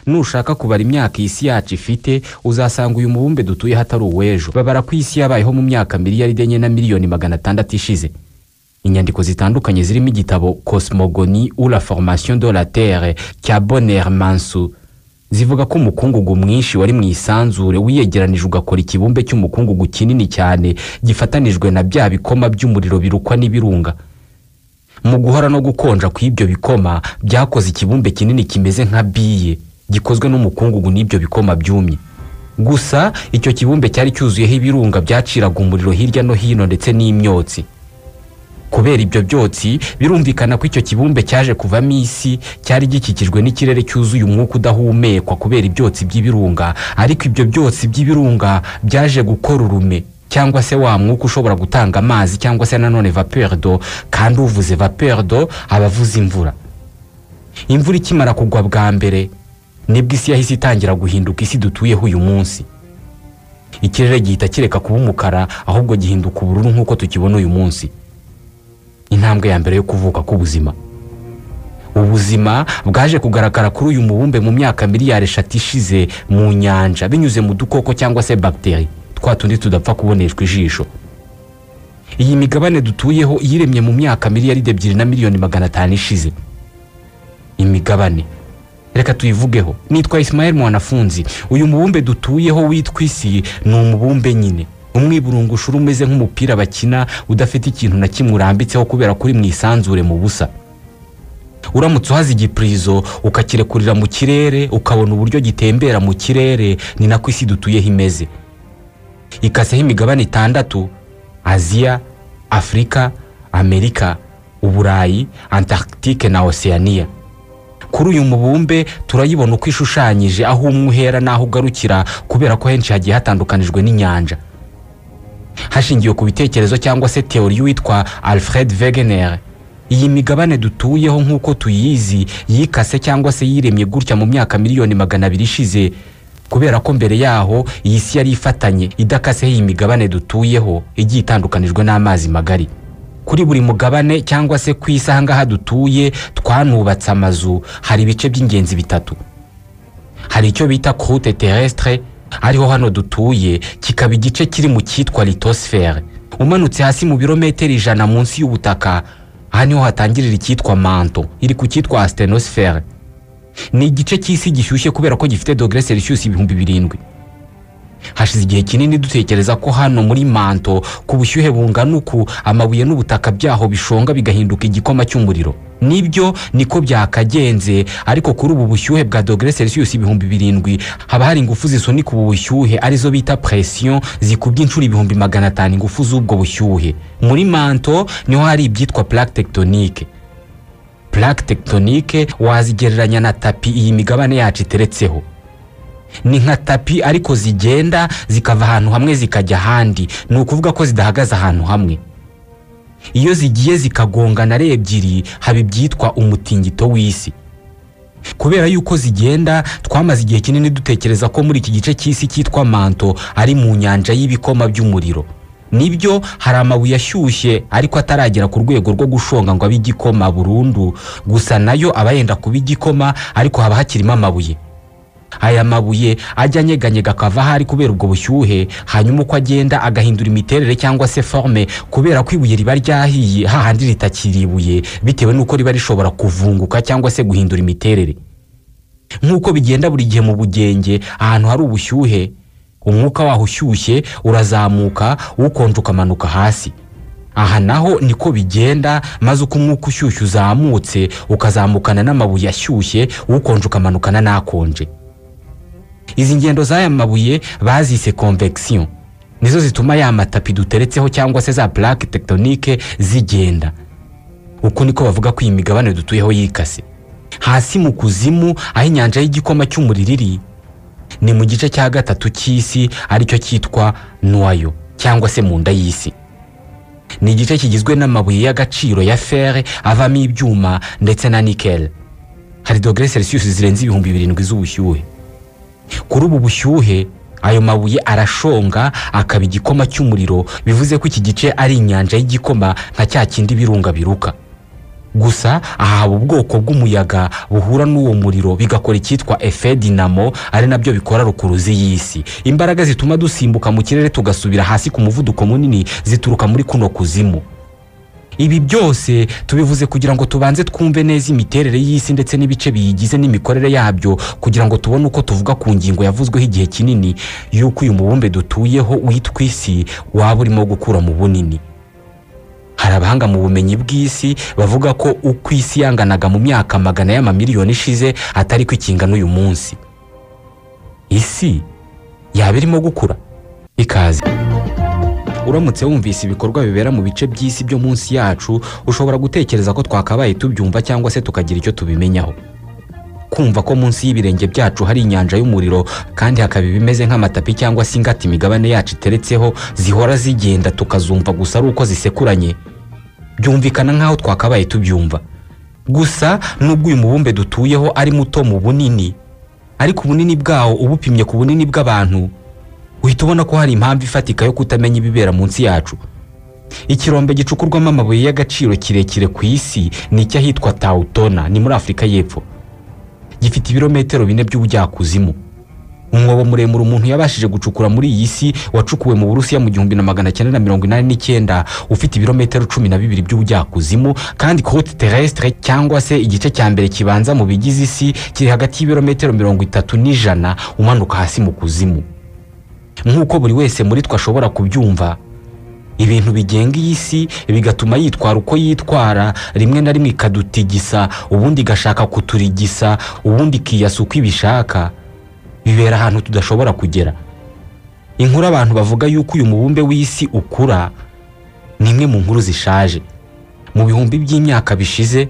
nushaka kubara imyaka iyi si yacu ifite uzasanga uyu mubumbe dutuye hatari uw'ejo babara ko iyi si yabayeho mu myaka miliyari enye na miliyoni magana atandatu ishize inyandiko zitandukanye zirimo igitabo cosmogoni ou la formation de la terre cya bonner mansu zivuga ko umukungugu mwinshi wari mu isanzure wiyegeranije ugakora ikibumbe cy'umukungugu kinini cyane gifatanijwe na bya bikoma by'umuriro birukwa n'ibirunga mu guhora no gukonja kw'ibyo bikoma byakoze ikibumbe kinini kimeze nka biye gikozwe n'umukungugu n'ibyo bikoma byumye gusa icyo kibumbe cyari cyuzuyeho ibirunga byaciraga umuriro hirya no hino ndetse n'imyotsi kubera ibyo byotsi birumvikana ko icyo kibumbe cyaje kuvamo isi cyari gikikijwe n'ikirere cyuzuye umwuka udahumekwa kubera ibyotsi by'ibirunga ariko ibyo byotsi by'ibirunga byaje gukora urume cyangwa se wa mwuka ushobora gutanga amazi cyangwa se nanone vapeur d'eau kandi uvuze vapeur d'eau aba avuze imvura imvura ikimara kugwa bwa mbere nibwo isi yahise itangira guhinduka isi dutuyeho uyu munsi ikirere gihita kireka kuba umukara ahubwo gihinduka ubururu nk'uko tukibona uyu munsi intambwe ya mbere yo kuvuka k'ubuzima ubuzima bwaje kugaragara kuri uyu mubumbe mu myaka miliyari eshatu ishize mu nyanja binyuze mu dukoko cyangwa se bagiteri twa tundi tudapfa kuboneshwa ijisho iyi migabane dutuyeho yiremye mu myaka miliyari ebyiri na miliyoni magana atanu ishize imigabane reka tuyivugeho nitwa Ismael mwanafunzi uyu mubumbe dutuyeho witwa isi ni umubumbe nyine umwiburungushuru umeze nk'umupira bakina udafite ikintu na kimwe urambitseho kubera kuri mu isanzure mu busa uramutse uhaze igipurizo ukakirekurira mu kirere ukabona uburyo gitembera mu kirere ni nako isi dutuyeho imeze ikaseho imigabane itandatu aziya afurika amerika uburayi antarctique na oceania kuri uyu mubumbe turayibona uko ishushanyije aho umwe uhera n'aho ugarukira kubera ko henshi hagiye hatandukanijwe n'inyanja hashingiwe ku bitekerezo cyangwa se teori witwa alfred wegener iyi migabane dutuyeho nk'uko tuyizi yikase cyangwa se yiremye gutya mu myaka miliyoni magana abiri ishize kubera ko mbere yaho iyi si yari ifatanye idakaseho iyi migabane dutuyeho igiye itandukanijwe n'amazi magari kuri buri mugabane cyangwa se ku isi ahangaha dutuye twanubatse amazu hari ibice by'ingenzi bitatu hari icyo bita croute terrestre ariho hano dutuye kikaba igice kiri mu cyitwa litosifere umanutse hasi mu birometero ijana munsi y'ubutaka aha niho hatangirira icyitwa manto iri ku cyitwa asitenosifere ni igice cy'isi gishyushye kubera ko gifite dogere selisiyusi ibihumbi birindwi hashize igihe kinini dutekereza ko hano muri manto ku bushyuhe bungana uku amabuye n'ubutaka byaho bishonga bigahinduka igikoma cy'umuriro nibyo niko byakagenze ariko kuri ubu bushyuhe bwa dogere selisiyusi ibihumbi birindwi haba hari ingufu zisunika ubu bushyuhe arizo bita presiyo zikubye inshuro ibihumbi magana atanu ingufu z'ubwo bushyuhe muri manto niho hari ibyitwa plaque tectonique plaque tectonique wazigereranya na tapi iyi migabane yacu iteretseho ni nka tapi ariko zigenda zikava ahantu hamwe zikajya ahandi ni ukuvuga ko zidahagaze ahantu hamwe iyo zigiye zikagongana ari ebyiri haba ibyitwa umutingito w'isi kubera yuko zigenda twamaze igihe kinini dutekereza ko muri iki gice cy'isi cyitwa manto ari mu nyanja y'ibikoma by'umuriro nibyo hari amabuye ashyushye ariko ataragera ku rwego rwo gushonga ngo abe igikoma burundu gusa nayo aba yenda kuba igikoma ariko haba hakirimo amabuye aya mabuye ajya anyeganyega akava ahari kubera ubwo bushyuhe hanyuma uko agenda agahindura imiterere cyangwa se forme kubera ko ibuye riba ryahiye hahandi ritakiri ibuye bitewe n'uko riba rishobora kuvunguka cyangwa se guhindura imiterere nk'uko bigenda buri gihe mu bugenge ahantu hari ubushyuhe umwuka waho ushyushye urazamuka ukonje ukamanuka hasi aha naho niko bigenda maze uko umwuka ushyushye uzamutse ukazamukana n'amabuye ashyushye ukonje ukamanukana n'akonje izi ngendo z'aya mabuye bazise convection nizo zituma ya matapi duteretseho cyangwa se za plaque tectonique zigenda uko niko bavuga ko iyi migabane dutuyeho yikase hasi mu kuzimu aho inyanja y'igikoma cy'umuriro iri ni mu gice cya gatatu cy'isi aricyo cyitwa noyo cyangwa se mu nda y'isi ni igice kigizwe n'amabuye y'agaciro ya fere avamo ibyuma ndetse na nikel hari dogere selisiyusi zirenze ibihumbi birindwi z'ubushyuhe kuri ubu bushyuhe ayo mabuye arashonga akaba igikoma cy'umuriro bivuze ko iki gice ari inyanja y'igikoma nka cya kindi birunga biruka gusa aha haba ubwoko bw'umuyaga buhura n'uwo muriro bigakora icyitwa efe dinamo ari nabyo bikora rukuruzi y'isi imbaraga zituma dusimbuka mu kirere tugasubira hasi ku muvuduko munini zituruka muri kuno kuzimu ibi byose tubivuze kugira ngo tubanze twumve neza imiterere y'isi ndetse n'ibice biyigize n'imikorere yabyo kugira ngo tubone uko tuvuga ku ngingo yavuzweho igihe kinini y'uko uyu mubumbe dutuyeho witwa isi waba urimo gukura mu bunini hari abahanga mu bumenyi bw'isi bavuga ko uko isi yanganaga mu myaka magana y'amamiliyoni ishize atari ko ikingana uyu munsi isi yaba irimo gukura ikaze uramutse wumvise ibikorwa bibera mu bice by'isi byo munsi yacu ushobora gutekereza ko twakabaye tubyumva cyangwa se tukagira icyo tubimenyaho kumva ko munsi y'ibirenge byacu hari inyanja y'umuriro kandi hakaba ibimeze nk'amatapi cyangwa se ingata imigabane yacu iteretseho zihora zigenda tukazumva gusa ari uko zisekuranye byumvikana nk'aho twakabaye tubyumva gusa nubwo uyu mubumbe dutuyeho ari muto mu bunini ariko ubunini bwawo ubupimye ku bunini bw'abantu uhita ubona ko hari impamvu ifatika yo kutamenya ibibera munsi yacu ikirombe gicukurwamo amabuye y'agaciro kirekire ku isi ni icy'ahitwa tawutona ni muri afurika y'epfo gifite ibirometero bine by'ubujyakuzimu umwobo muremure umuntu yabashije gucukura muri iyi si wacukuwe mu burusiya mu gihumbi na magana cyenda na mirongo inani n'icyenda ufite ibirometero cumi na bibiri by'ubujyakuzimu kandi kote terrestre cyangwa se igice cya mbere kibanza mu bigize isi kiri hagati y'ibirometero mirongo itatu n'ijana umanuka hasi mu kuzimu nk'uko buri wese muri twe ashobora kubyumva ibintu bigenga iyi si bigatuma yitwara uko yitwara rimwe na rimwe ikadutigisa ubundi igashaka kuturigisa ubundi ikiyasa uko ibishaka bibera ahantu tudashobora kugera inkuru abantu bavuga yuko uyu mubumbe w'isi ukura ni imwe mu nkuru zishaje mu bihumbi by'imyaka bishize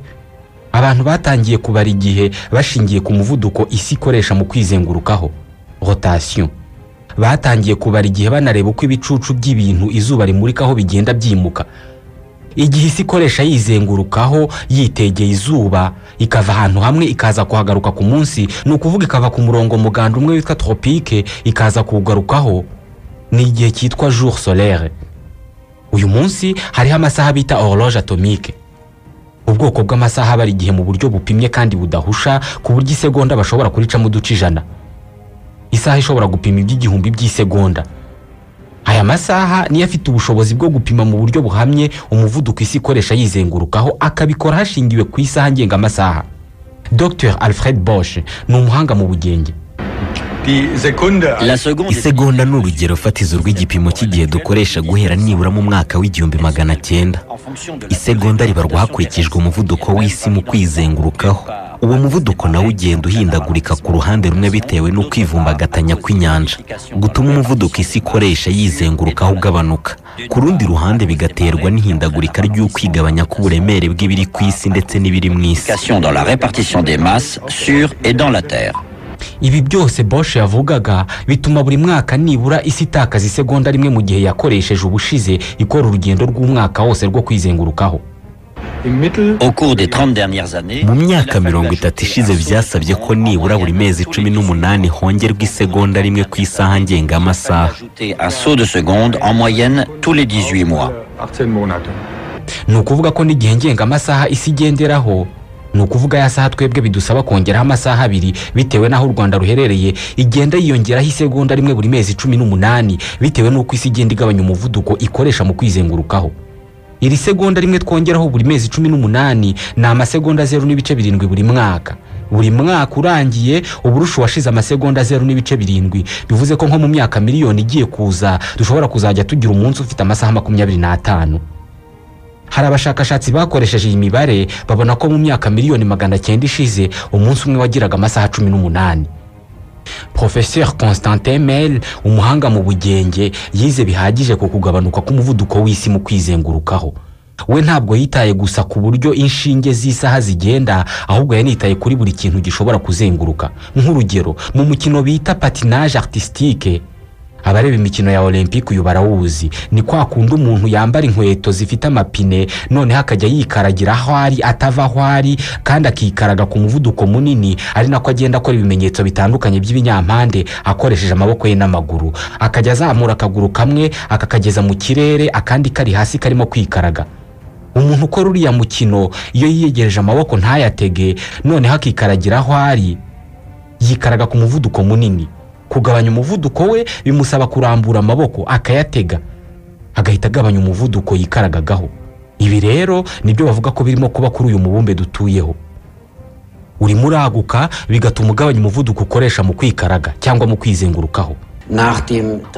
abantu batangiye kubara igihe bashingiye ku muvuduko isi ikoresha mu kwizengurukaho rotasiyo batangiye kubara igihe banareba uko ibicucu by'ibintu izuba rimurikaho bigenda byimuka igihe isi ikoresha yizengurukaho yitegeye izuba ikava ahantu hamwe ikaza kuhagaruka ku munsi ni ukuvuga ikava ku murongo muganda umwe witwa tropike ikaza kuwugarukaho ni igihe cyitwa jour solaire uyu munsi hariho amasaha bita horloge atomique ubwoko bw'amasaha abara igihe mu buryo bupimye kandi budahusha ku buryo isegonda bashobora kuricamo uduce ijana isaha ishobora gupima iby'igihumbi by'isegonda aya masaha niyo afite ubushobozi bwo gupima mu buryo buhamye umuvuduko isi ikoresha yizengurukaho akabikora hashingiwe ku isaha ngengamasaha dr alfred bosch ni umuhanga mu bugenge isegonda ni urugero fatizo rw'igipimo cy'igihe dukoresha guhera nibura mu mwaka w'igihumbi magana cyenda isegonda ribarwa hakurikijwe umuvuduko w'isi mu kwizengurukaho uwo muvuduko nawo ugenda uhindagurika ku ruhande rumwe bitewe no kwivumbagatanya kw'inyanja gutuma umuvuduko isi ikoresha yizengurukaho ugabanuka ku rundi ruhande bigaterwa n'ihindagurika ry'ukwigabanya k'uburemere bw'ibiri ku isi ndetse n'ibiri mu isi ibi byose bosch yavugaga bituma buri mwaka nibura isi itakaza isegonda rimwe mu gihe yakoresheje ubushize ikora urugendo rw'umwaka wose rwo kwizengurukaho mu myaka mirongo itatu ishize byasabye ko nibura buri mezi cumi n'umunani hongerwa isegonda rimwe ku isaha ngengamasaha ni ukuvuga ko n'igihe ngengamasaha isi igenderaho ni ukuvuga ya saha twebwe bidusaba kongeraho amasaha abiri bitewe n'aho u rwanda ruherereye igenda yiyongeraho isegonda rimwe buri mezi cumi n'umunani bitewe n'uko isi igenda igabanya umuvuduko ikoresha mu kwizengurukaho iri segonda rimwe twongeraho buri mezi cumi n'umunani ni amasegonda zeru n'ibice birindwi buri mwaka buri mwaka urangiye uburusha washize amasegonda zeru n'ibice birindwi bivuze ko nko mu myaka miliyoni igiye kuza dushobora kuzajya tugira umunsi ufite amasaha makumyabiri n'atanu hari abashakashatsi bakoresheje iyi mibare babona ko mu myaka miliyoni magana cyenda ishize umunsi umwe wagiraga amasaha cumi n'umunani professeur constantin mel umuhanga mu bugenge yize bihagije ku kugabanuka k'umuvuduko w'isi mu kwizengurukaho we ntabwo yitaye gusa ku buryo inshinge z'isaha zigenda ahubwo yanitaye kuri buri kintu gishobora kuzenguruka nk'urugero mu mukino bita patinage artistique abareba imikino ya olympique uyu barawuzi ni kwa kundi umuntu yambara inkweto zifite amapine noneho akajya yikaragira aho ari atava aho ari kandi akikaraga ku muvuduko munini ari nako agenda akora ibimenyetso bitandukanye by'ibinyampande akoresheje amaboko ye n'amaguru akajya azamura akaguru kamwe akakageza mu kirere akandi kari hasi karimo kwikaraga umuntu ukora uriya mukino iyo yiyegereje amaboko ntayatege noneho akikaragira aho ari yikaraga ku muvuduko munini kugabanya umuvuduko we bimusaba kurambura amaboko akayatega agahita agabanya umuvuduko yikaragagaho ibi rero nibyo bavuga ko birimo kuba kuri uyu mubumbe dutuyeho urimo uraguka bigatuma ugabanya umuvuduko ukoresha mu kwikaraga cyangwa mu kwizengurukaho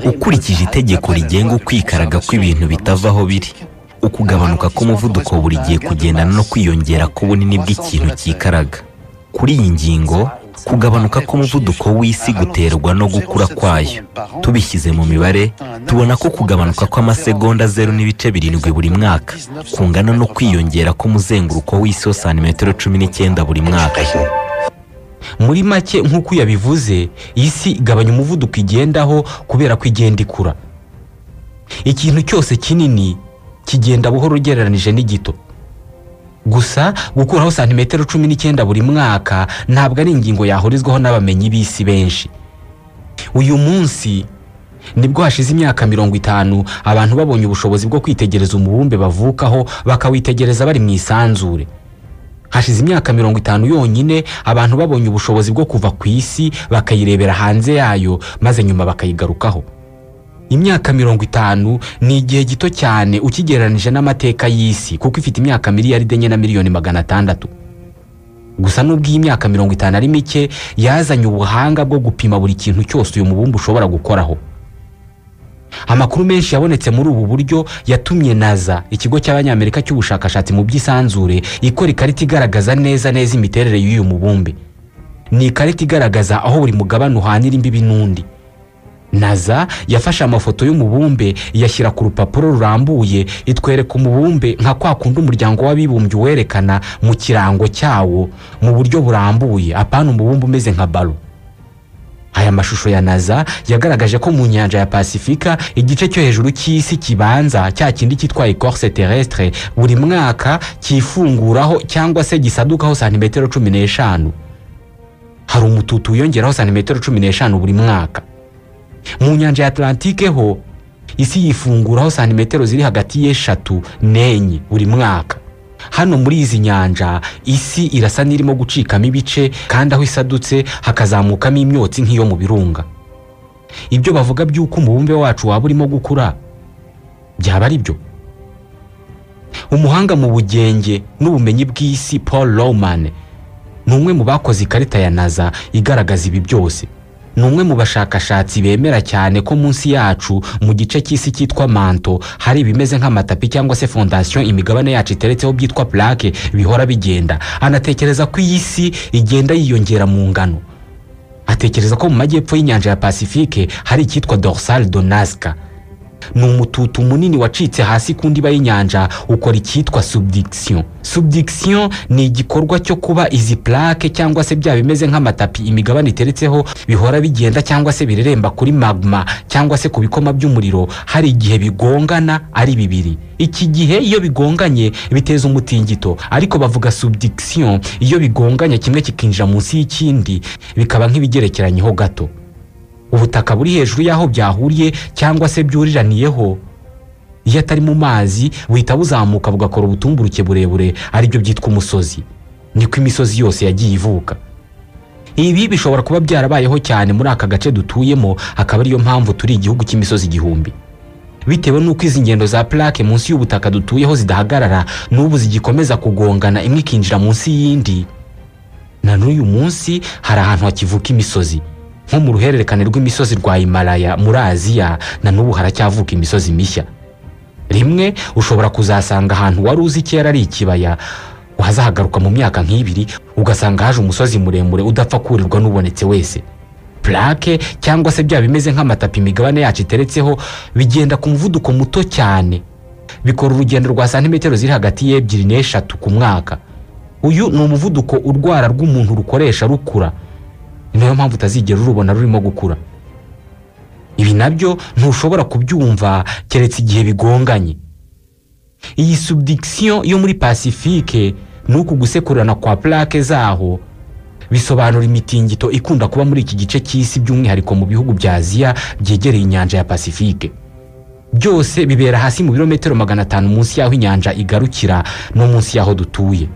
ukurikije itegeko rigenga ukwikaraga kw'ibintu bitava aho biri ukugabanuka k'umuvuduko buri gihe kugendana no kwiyongera k'ubunini bw'ikintu cyikaraga kuri iyi ngingo kugabanuka k'umuvuduko w'isi guterwa no gukura kwayo tubishyize mu mibare tubona ko kugabanuka kw'amasegonda zeru n'ibice birindwi buri mwaka kungana no kwiyongera k'umuzenguruko w'isi wa santimetero cumi n'icyenda buri mwaka muri make nk'uko yabivuze isi igabanya umuvuduko igendaho kubera ko igenda ikura ikintu cyose kinini kigenda buhoro ugereranije n'igito gusa gukuraho santimetero cumi n'icyenda buri mwaka ntabwo ari ingingo yahurizwaho n'abamenyi b'isi benshi uyu munsi nibwo hashize imyaka mirongo itanu abantu babonye ubushobozi bwo kwitegereza umubumbe bavukaho bakawitegereza bari mu isanzure hashize imyaka mirongo itanu yonyine abantu babonye ubushobozi bwo kuva ku isi bakayirebera hanze yayo maze nyuma bakayigarukaho imyaka mirongo itanu ni igihe gito cyane ukigereranije n'amateka y'isi kuko ifite imyaka miliyaride enye na miliyoni magana atandatu gusa nubwo iyi myaka mirongo itanu ari mike yazanye ubuhanga bwo gupima buri kintu cyose uyu mubumbe ushobora gukoraho amakuru menshi yabonetse muri ubu buryo yatumye naza ikigo cy'abanyamerika cy'ubushakashatsi mu by'isanzure ikora ikarita igaragaza neza neza imiterere y'uyu mubumbe ni ikarita igaragaza aho buri mugabane uhanira imbibi n'undi naza yafashe amafoto y'umubumbe yashyira ku rupapuro rurambuye itwereka umubumbe nka kwa kundi umuryango w'abibumbye uwerekana mu kirango cyawo mu buryo burambuye apana umubumbe umeze nka baro aya mashusho ya naza yagaragaje ko mu nyanja ya pasifika igice cyo hejuru cy'isi kibanza cya kindi cyitwa ecorse terrestre buri mwaka cyifunguraho cyangwa se gisadukaho santimetero cumi n'eshanu hari umututu wiyongeraho santimetero cumi n'eshanu buri mwaka mu nyanja ya atlantike ho isi yifunguraho santimetero ziri hagati y'eshatu n'enye buri mwaka hano muri izi nyanja isi irasa n'irimo gucikamo ibice kandi aho isadutse hakazamukamo imyotsi nk'iyo mu birunga ibyo bavuga by'uko umubumbe wacu waba urimo gukura byaba ari byo umuhanga mu bugenge n'ubumenyi bw'isi paul roman ni umwe mu bakoze ikarita ya naza igaragaza ibi byose ni umwe mu bashakashatsi bemera cyane ko munsi yacu mu gice cy'isi cyitwa manto hari ibimeze nk'amatapi cyangwa se fondasiyo imigabane yacu iteretseho byitwa plaque bihora bigenda anatekereza ko iyi si igenda yiyongera mu ngano atekereza ko mu majyepfo y'inyanja ya pasifike hari icyitwa dorsal donaska ni umututu munini wacitse hasi ku ndiba y'inyanja ukora icyitwa subdiction subdiction ni igikorwa cyo kuba izi plaque cyangwa se bya bimeze nk'amatapi imigabane iteretseho bihora bigenda cyangwa se bireremba kuri magma cyangwa se ku bikoma by'umuriro hari igihe bigongana ari bibiri iki gihe iyo bigonganye biteza umutingito ariko bavuga subdiction iyo bigonganye kimwe kikinjira munsi y'ikindi bikaba nk'ibigerekeranyeho gato ubutaka buri hejuru y'aho byahuriye cyangwa se byuriraniyeho iyo atari mu mazi buhita buzamuka bugakora ubutumburuke burebure aribyo byitwa umusozi niko imisozi yose yagiye ivuka ibi bishobora kuba byarabayeho cyane muri aka gace dutuyemo akaba ariyo mpamvu turi igihugu cy'imisozi igihumbi bitewe n'uko izi ngendo za plaque munsi y'ubutaka dutuyeho zidahagarara n'ubu zigikomeza kugongana imwe ikinjira munsi y'indi na n'uyu munsi hari ahantu hakivuka imisozi nko mu ruhererekane rw'imisozi rwa Himalaya muri aziya na n'ubu haracyavuka imisozi mishya rimwe ushobora kuzasanga ahantu wari uzi kera ari ikibaya wazahagaruka mu myaka nk'ibiri ugasanga haje umusozi muremure udapfa kurirwa n'ubonetse wese plaque cyangwa se bya bimeze nk'amatapi imigabane yacu iteretseho bigenda ku muvuduko muto cyane bikora urugendo rwa santimetero ziri hagati y'ebyiri n'eshatu ku mwaka uyu ni umuvuduko urwara rw'umuntu rukoresha rukura ni nayo mpamvu utazigera urubona rurimo gukura ibi nabyo ntushobora kubyumva keretse igihe bigonganye iyi subdiction yo muri pasifike ni uku gusekurana kwa plaque zaho bisobanura imitingito ikunda kuba muri iki gice cy'isi by'umwihariko mu bihugu bya aziya byegereye inyanja ya pasifike byose bibera hasi mu birometero magana atanu munsi y'aho inyanja igarukira no munsi y'aho dutuye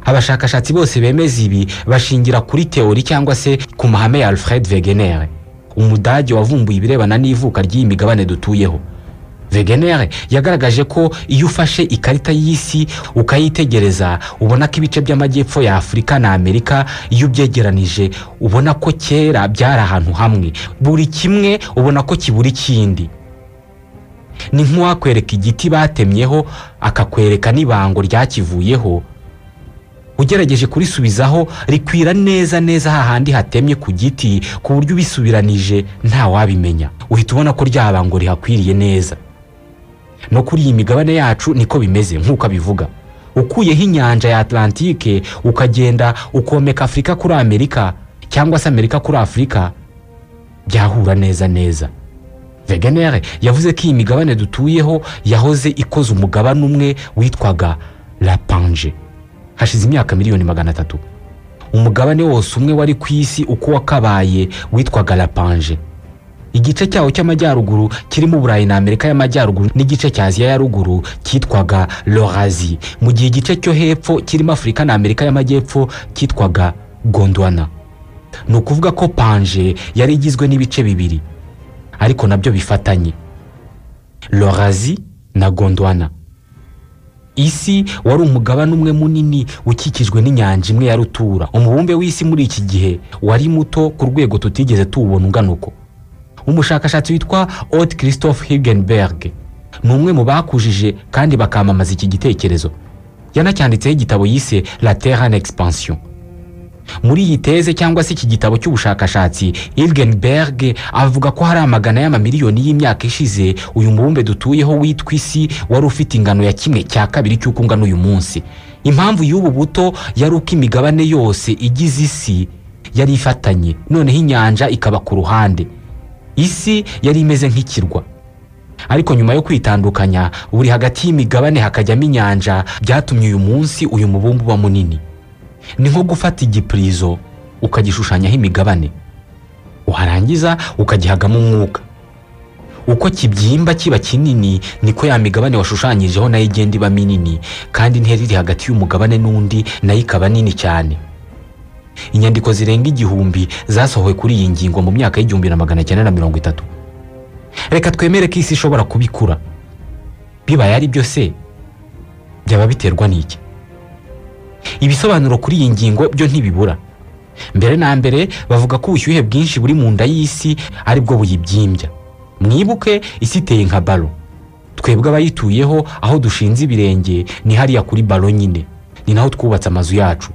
abashakashatsi bose bemeza ibi bashingira kuri teori cyangwa se ku mahame ya alfred wegener umudage wavumbuye ibirebana n'ivuka ry'iyi migabane dutuyeho wegener yagaragaje ko iyo ufashe ikarita y'isi ukayitegereza ubona ko ibice by'amajyepfo ya afurika na amerika iyo ubyegeranije ubona ko kera byari ahantu hamwe buri kimwe ubona ko kibura ikindi ni nk'uwakwereka igiti batemyeho akakwereka n'ibango ryakivuyeho ugerageje kurisubizaho rikwira neza neza hahandi hatemye ku giti ku buryo ubisubiranije ntawabimenya uhita ubona ko bango rihakwiriye neza no kuri iyi migabane yacu niko bimeze nk'uko abivuga ukuyeho inyanja ya atlantike ukagenda ukomeka afurika kuri amerika cyangwa se amerika kuri afurika byahura neza neza veganere yavuze ko iyi migabane dutuyeho yahoze ikoze umugabane umwe witwaga lapanje hashize imyaka miliyoni magana atatu umugabane wose umwe wari ku isi uko wakabaye witwaga lapanje igice cyawo cy'amajyaruguru kirimo uburayi na amerika y'amajyaruguru n'igice cya aziya ya ruguru cyitwaga lorazi mu gihe igice cyo hepfo kirimo afurika na amerika y'amajyepfo cyitwaga gondwana ni ukuvuga ko panje yari igizwe n'ibice bibiri ariko nabyo bifatanye lorazi na gondwana isi wari umugabane umwe munini ukikijwe n'inyanja imwe ya rutura umubumbe w'isi muri iki gihe wari muto ku rwego tutigeze tuwubona ungana uko umushakashatsi witwa Odd christophe higenberg ni umwe mu bakujije kandi bakamamaza iki gitekerezo yanacyanditseho igitabo yise la terre en expansion muri iyi teze cyangwa se iki gitabo cy'ubushakashatsi higenberg avuga ko hari amagana y'amamiliyoni y'imyaka ishize uyu mubumbe dutuyeho witwa isi wari ufite ingano ya kimwe cya kabiri cy'uko ungana uyu munsi impamvu y'ubu buto yari uko imigabane yose igize isi yari ifatanye noneho inyanja ikaba ku ruhande isi yari imeze nk'ikirwa ariko nyuma yo kwitandukanya buri hagati y'imigabane hakajyamo inyanja byatumye uyu munsi uyu mubumbe uba munini ni nko gufata igipurizo ukagishushanyaho imigabane warangiza ukagihagamo umwuka uko kibyimba kiba kinini niko ya migabane washushanyijeho nayo igenda iba minini kandi intera iri hagati y'umugabane n'undi nayo ikaba nini cyane inyandiko zirenga igihumbi zasohowe kuri iyi ngingo mu myaka y'igihumbi na magana cyenda na mirongo itatu reka twemere ko isi ishobora kubikura bibaye ari byo se byaba biterwa n'iki ibisobanuro kuri iyi ngingo byo ntibibura mbere na mbere bavuga ko ubushyuhe bwinshi buri mu nda y'isi aribwo buyibyimbya mwibuke isi iteye nka baro twebwe abayituyeho aho dushinze ibirenge ni hariya kuri baro nyine ni naho twubatse amazu yacu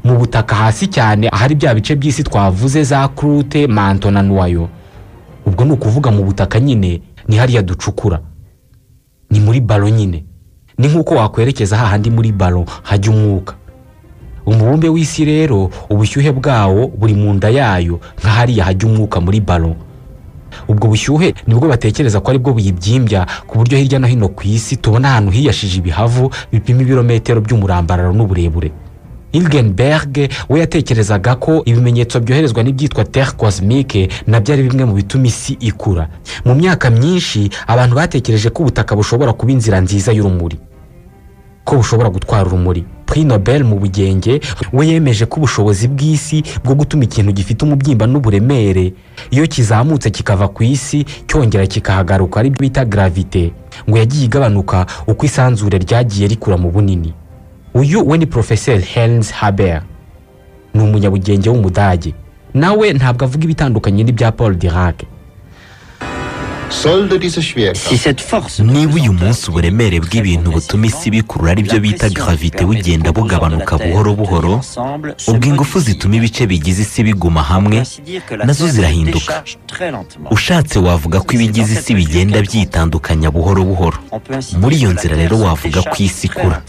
mu butaka hasi cyane ahari bya bice by'isi twavuze za kurute manto na nuwayo ubwo ni ukuvuga mu butaka nyine ni hariya ducukura ni muri baro nyine ni nk'uko wakwerekeza hahandi muri baro hajya umwuka umubumbe w'isi rero ubushyuhe bwawo buri mu nda yayo nka hariya hajya umwuka muri baro ubwo bushyuhe nibwo batekereza ko aribwo buyibyimbya ku buryo hirya no hino ku isi tubona ahantu hiyashije ibihavu bipima ibirometero by'umurambararo n'uburebure Hilgenberg we yatekerezaga ko ibimenyetso byoherezwa n'ibyitwa terre cosmique nabyo ari bimwe mu bituma isi ikura mu myaka myinshi abantu batekereje ko ubutaka bushobora kuba inzira nziza y'urumuri ko bushobora gutwara urumuri pri nobel mu bugenge we yemeje ko ubushobozi bw'isi bwo gutuma ikintu gifite umubyimba n'uburemere iyo kizamutse kikava ku isi cyongera kikahagaruka aribyo bita gravite ngo yagiye igabanuka uko isanzure ryagiye rikura mu bunini uyu we ni porofeseri Heinz Haber ni umunyabugenge w'umudage nawe ntabwo avuga ibitandukanye n'ibya paul dirac niba uyu munsi uburemere bw'ibintu butuma isi bikurura aribyo bita gravite bugenda bugabanuka buhoro buhoro ubwo ingufu zituma ibice bigize isi biguma hamwe nazo zirahinduka ushatse wavuga ko ibigize isi bigenda byitandukanya buhoro buhoro muri iyo nzira rero wavuga ko isi ikura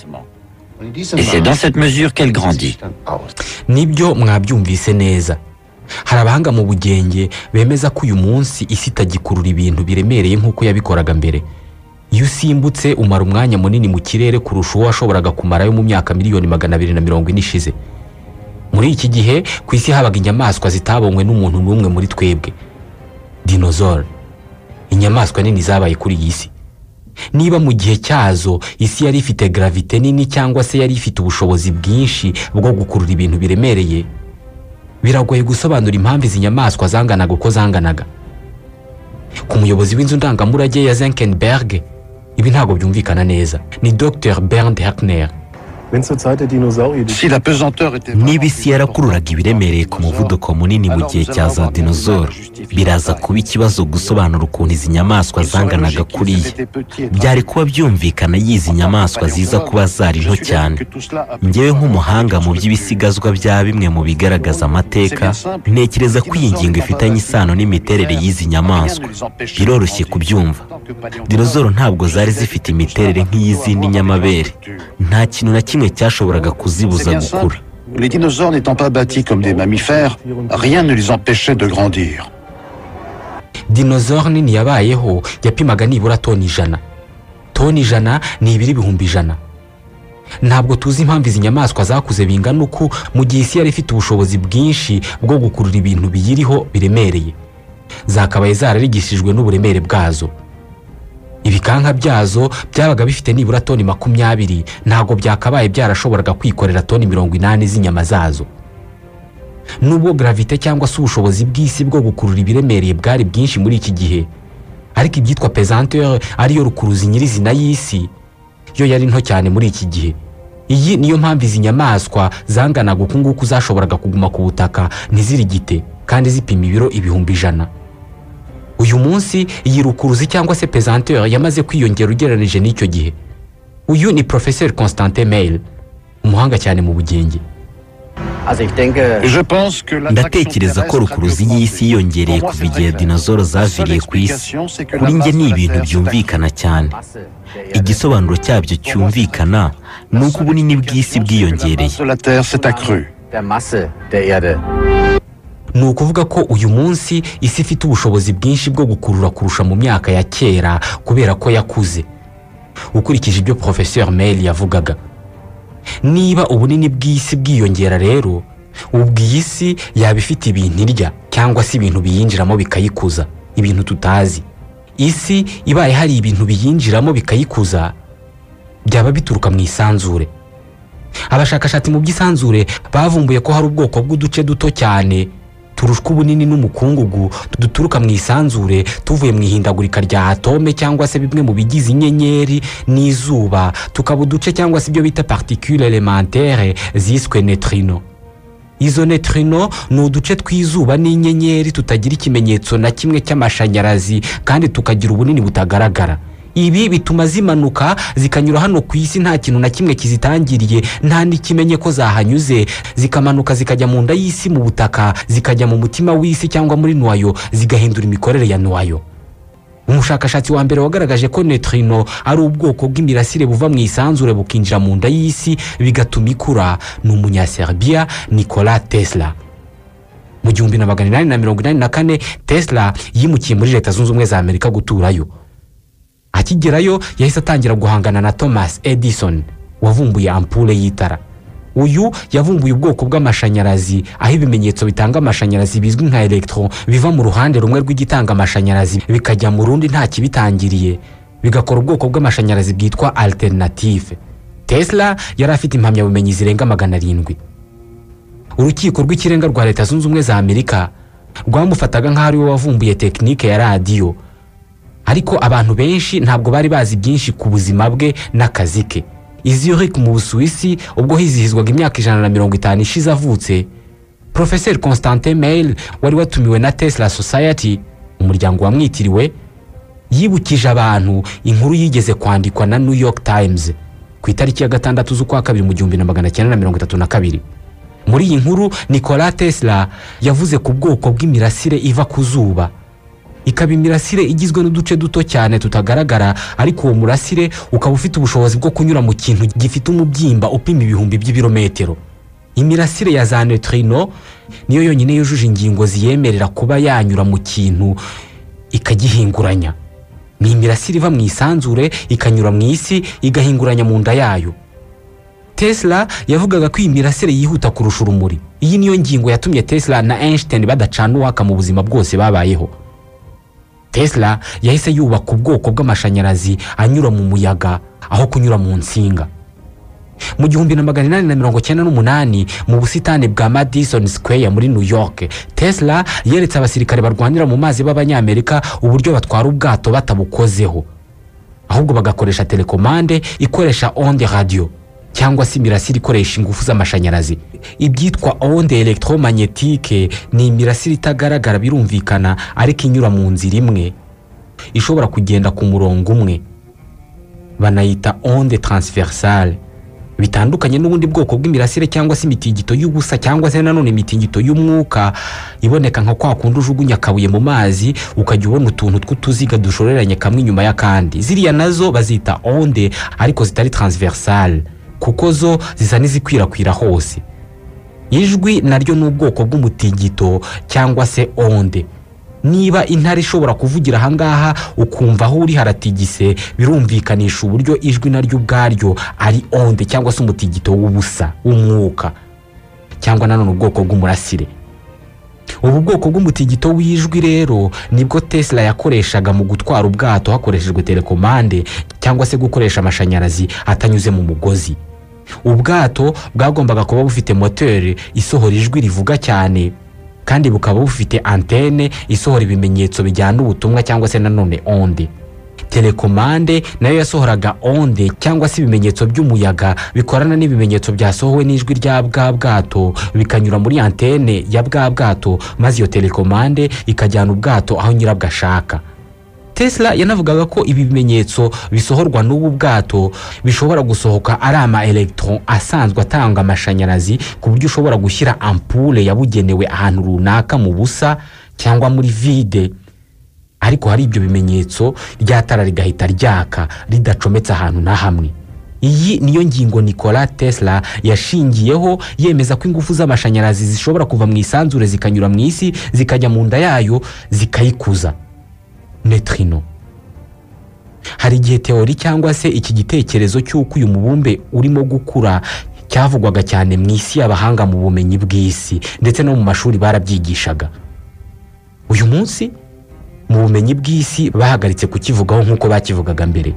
nibyo mwabyumvise neza hari abahanga mu bugenge bemeza ko uyu munsi isi itagikurura ibintu biremereye nk'uko yabikoraga mbere iyo usimbutse umara umwanya munini mu kirere kurusha uwo washoboraga kumarayo mu myaka miliyoni magana abiri na mirongo ine ishize muri iki gihe ku isi habaga inyamaswa zitabonywe n'umuntu n'umwe muri twebwe dinozore inyamaswa nini zabaye kuri iyi si niba mu gihe cyazo isi yari ifite gravite nini cyangwa se yari ifite ubushobozi bwinshi bwo gukurura ibintu biremereye biragoye gusobanura impamvu izi nyamaswa zanganaga uko zanganaga ku muyobozi w'inzu ndangamurage ya zenkenberg ibi ntabwo byumvikana neza ni dr bernd herkner niba isi yarakururaga ibiremereye ku muvuduko munini mu gihe cya za dinozoro biraza kuba ikibazo gusobanura ukuntu izi nyamaswa zanganaga kuriya byari kuba byumvikana y'izi nyamaswa ziza kuba zari nto cyane ngewe nk'umuhanga mu by'ibisigazwa bya bimwe mu bigaragaza amateka ntekereza ko iyi ngingo ifitanye isano n'imiterere y'izi nyamaswa biroroshye kubyumva dinozoro ntabwo zari zifite imiterere nk'iy'izindi nyamabere nta kintu na kimwe cyashoboraga kuzibuza gukura Les dinosaures n'étant pas bâtis comme des mammifères, rien ne les empêchait de grandir. dinozore nini yabayeho yapimaga nibura toni ijana toni ijana ni ibiri ibihumbi ijana ntabwo tuzi impamvu izi nyamaswa zakuze bingana uku mu gihe isi yari ifite ubushobozi bwinshi bwo gukurura ibintu biyiriho biremereye zakabaye zararigishijwe n'uburemere bwazo ibikanka byazo byabaga bifite nibura toni makumyabiri ntabwo byakabaye byarashoboraga kwikorera toni mirongo inani z'inyama zazo nubwo gravite cyangwa se ubushobozi bw'isi bwo gukurura ibiremereye bwari bwinshi muri iki gihe ariko ibyitwa pesanteur ariyo rukuruzi nyirizina y'isi yo yari nto cyane muri iki gihe iyi niyo mpamvu izi nyamaswa zanganaga uku nguku zashoboraga kuguma ku butaka ntizirigite kandi zipima ibiro ibihumbi ijana uyu munsi iyi rukuruzi cyangwa se pesanteur yamaze kwiyongera ugereranije n'icyo gihe uyu ni professeur constantin mail umuhanga cyane mu bugenge Je pense que ndatekereza ko rukuruzi y'isi yiyongereye kuva igihe dinozoro zaviriye ku isi kuri njye ni ibintu byumvikana cyane igisobanuro cyabyo cyumvikana ni uko ubunini bw'isi bwiyongereye de la Terre s'est accrue. ni ukuvuga ko uyu munsi isi ifite ubushobozi bwinshi bwo gukurura kurusha mu myaka ya kera kubera ko yakuze ukurikije ibyo professeur mail yavugaga niba ubunini bw'isi bwiyongera rero ubwo iyi si yaba ifite ibintu irya cyangwa se ibintu biyinjiramo bikayikuza ibintu tutazi isi ibaye hari ibintu biyinjiramo bikayikuza byaba bituruka mu isanzure abashakashatsi mu by'isanzure bavumbuye ko hari ubwoko bw'uduce duto cyane turushwa ubunini n'umukungugu duturuka mu isanzure tuvuye mu ihindagurika rya atome cyangwa se bimwe mu bigize inyenyeri n'izuba tukaba uduce cyangwa se ibyo bita particule elementaire ziswe neutrino izo neutrino ni uduce tw'izuba n'inyenyeri tutagira ikimenyetso na kimwe cy'amashanyarazi kandi tukagira ubunini butagaragara ibi bituma zimanuka zikanyura hano ku isi nta kintu na kimwe kizitangiriye nta n'ikimenye ko zahanyuze zikamanuka zikajya mu nda y'isi mu butaka zikajya mu mutima w'isi cyangwa muri nuwayo zigahindura imikorere ya nuwayo umushakashatsi wa mbere wagaragaje ko neutrino ari ubwoko bw'imirasire buva mu isanzure bukinjira mu nda y'isi bigatuma ikura ni umunyaserbiya nikola tesla mu gihumbi na magana inani na mirongo inani na kane tesla yimukiye muri leta zunze ubumwe za amerika guturayo akigerayo yahise atangira guhangana na thomas edison wavumbuye ampule y'itara uyu yavumbuye ubwoko bw'amashanyarazi aho ibimenyetso bitanga amashanyarazi bizwi nka electron biva mu ruhande rumwe rw'igitanga amashanyarazi bikajya mu rundi nta kibitangiriye bigakora ubwoko bw'amashanyarazi bwitwa alternative tesla yari afite impamyabumenyi zirenga magana arindwi urukiko rw'ikirenga rwa leta zunze ubumwe za amerika rwamufataga nk'aho ari we wavumbuye tekinike ya radiyo ariko abantu benshi ntabwo bari bazi byinshi ku buzima bwe n'akazi ke iziyurik mu busuwisi ubwo hizihizwaga imyaka ijana na mirongo itanu ishize avutse professeur constantin mail wari watumiwe na tesla society umuryango wamwitiriwe yibukije abantu inkuru yigeze kwandikwa na new york times ku itariki ya gatandatu z'ukwa kabiri mu gihumbi na magana cyenda na mirongo itatu na kabiri muri iyi nkuru nikola tesla yavuze ku bwoko bw'imirasire iva ku zuba ikaba imirasire igizwe n'uduce duto cyane tutagaragara ariko uwo murasire ukaba ufite ubushobozi bwo kunyura mu kintu gifite umubyimba upima ibihumbi by'ibirometero imirasire ya za neutrino niyo yonyine yujuje ingingo ziyemerera kuba yanyura mu kintu ikagihinguranya ni imirasire iva mu isanzure ikanyura mu isi igahinguranya mu nda yayo tesla yavugaga ko iyi mirasire yihuta kurusha urumuri iyi niyo ngingo yatumye tesla na einstein badacana uwaka mu buzima bwose babayeho tesla yahise yubaka ubwoko bw'amashanyarazi anyura mu muyaga aho kunyura mu nsinga mu gihumbi na magana inani na mirongo cyenda n'umunani mu busitani bwa madison square muri new york tesla yeretse abasirikare barwanira mu mazi b'abanyamerika uburyo batwara ubwato batabukozeho ahubwo bagakoresha telekomande ikoresha onde radio cyangwa se imirasire ikoresha ingufu z'amashanyarazi ibyitwa onde electromagnetique ni imirasire itagaragara birumvikana ariko inyura mu nzira imwe ishobora kugenda ku murongo umwe banayita onde transversale bitandukanye n'ubundi bwoko bw'imirasire cyangwa se imitingito y'ubusa cyangwa se nanone imitingito y'umwuka iboneka nka kwa kundi ujugunya akabuye mu mazi ukajya ubona utuntu tw'utuziga dushoreranye kamwe inyuma y'akandi ziriya nazo bazita onde ariko zitari transversale kuko zo zisa n'izikwirakwira hose ijwi naryo ni ubwoko bw'umutingito cyangwa se onde niba intare ishobora kuvugira ahangaha ukumva aho uri haratigise birumvikanisha uburyo ijwi naryo ubwaryo ari onde cyangwa se umutigito w'ubusa w'umwuka cyangwa nanone ubwoko bw'umurasire ubu bwoko bw'umutigito w'ijwi rero nibwo tesla yakoreshaga mu gutwara ubwato hakoreshejwe telekomande cyangwa se gukoresha amashanyarazi atanyuze mu mugozi ubwato bwagombaga kuba bufite moteri isohora ijwi rivuga cyane kandi bukaba bufite antene isohora ibimenyetso bijyana ubutumwa cyangwa se nanone onde telekomande nayo yasohoraga onde cyangwa se ibimenyetso by'umuyaga bikorana n'ibimenyetso byasohowe n'ijwi rya bwa bwato bikanyura muri antene ya bwa bwato maze iyo telekomande ikajyana ubwato aho nyirabwo ashaka tesla yanavugaga ko ibi bimenyetso bisohorwa n'ubu bwato bishobora gusohoka ari ama elegitoro asanzwe atanga amashanyarazi ku buryo ushobora gushyira ampure yabugenewe ahantu runaka mu busa cyangwa muri vide ariko hari ibyo bimenyetso ryatara rigahita ryaka ridacometse ahantu na hamwe iyi niyo ngingo nikola tesla yashingiyeho yemeza ko ingufu z'amashanyarazi zishobora kuva mu isanzure zikanyura mu isi zikajya mu nda yayo zikayikuza netrino hari igihe teori cyangwa se iki gitekerezo cy'uko uyu mubumbe urimo gukura cyavugwaga cyane mu isi y'abahanga mu bumenyi bw'isi ndetse no mu mashuri barabyigishaga uyu munsi mu bumenyi bw'isi bahagaritse kukivugaho nk'uko bakivugaga mbere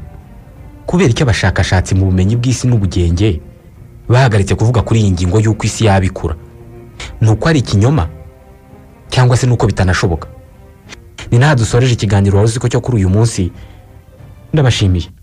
kubera icyo abashakashatsi mu bumenyi bw'isi n'ubugenge bahagaritse kuvuga kuri iyi ngingo y'uko isi yaba ikura ni uko ari ikinyoma cyangwa se n'uko bitanashoboka ni naha dusoreje ikiganiro wari uziko cyo kuri uyu munsi ndabashimiye